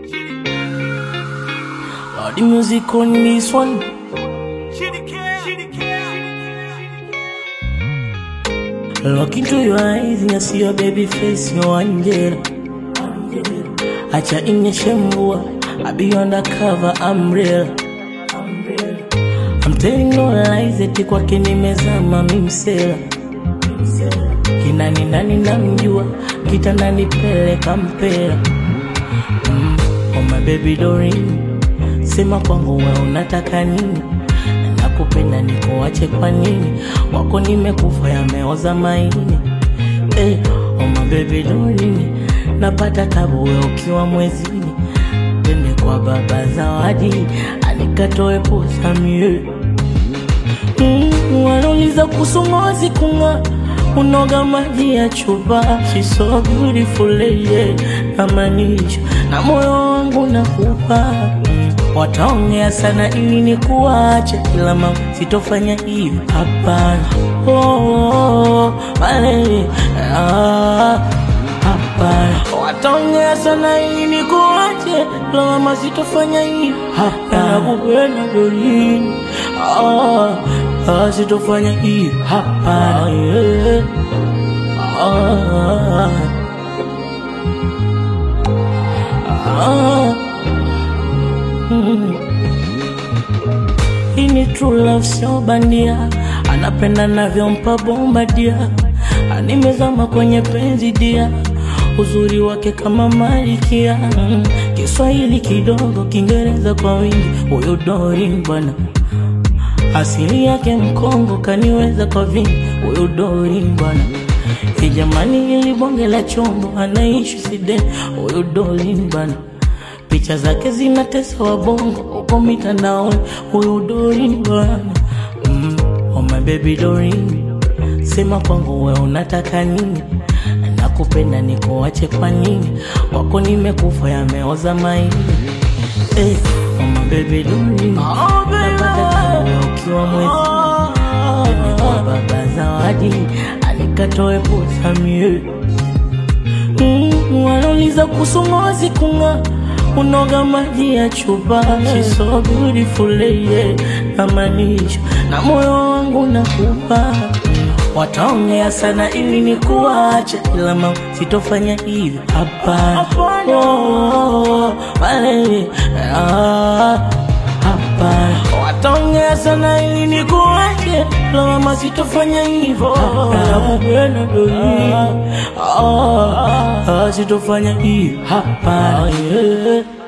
All the music on this one. Look into your eyes and I see your baby face, your angel. Acha inyeshe mvua, I be undercover, I'm real. I'm telling no lies, eti kwake nimezama mimsela. Kinani nani namjua, kitandani pele kampela. Mm, oh my baby Doreen, sema kwangu we unataka nini? Nakupenda nikuache kwa nini? Wako nimekufa yameoza maini. Eh, oh my baby Doreen, napata tabu we ukiwa mwezini. Twende kwa baba Zawadi, anikatoe posa mie Mm, wanauliza kuhusu ngozi kung'aa, unoga maji ya chupa. She's so beautiful yeah, namaanisha na moyo wangu nakupa. Mm, wataongea sana ili nikuache, ila mama sitofanya hivi, hapana. Oh, oh, oh, wale, ah, hapana. Wataongea sana ili nikuache, ila mama sitofanya hivi, hapana. Nakupenda Doreen, ah, ah, sitofanya hivi, hapana. Yeah. Ah, ah, mm. Hii ni true love, sio bandia. Anapenda navyompa bomba dia, animezama kwenye penzi dia, uzuri wake kama malikia. Mm. Kiswahili kidogo, Kiingereza kwa wingi, huyu Doreen bwana asili yake Mkongo, kaniweza kwa vingi, huyu Doreen bwana. Hii jamani, ili bonge la chombo, anaishi Sweden, huyu Doreen bwana. Picha zake zinatesa wabongo huko mitandaoni, huyu Doreen bwana. Mm, oh my baby Doreen, sema kwangu we unataka nini? Nakupenda nikuache kwa nini? Wako nimekufa yameoza maini. Eh, oh my baby Doreen, napata tabu we ukiwa mwezi Twende kwa baba Zawadi, anikatoe posa mie Mm, wanauliza kuhusu ngozi kung'aa, unoga maji ya chupa. She's so beautiful yeah, namaanisha na moyo wangu nakupa. Wataongea sana ili nikuache, ila mama sitofanya hivi, hapana. Oh, oh, oh, wale, ah, hapana. Wataongea sana ili nikuache, ila mama sitofanya hivyo, nakupenda Doreen. Ah, ah, sitofanya hivi, hapana. yeah.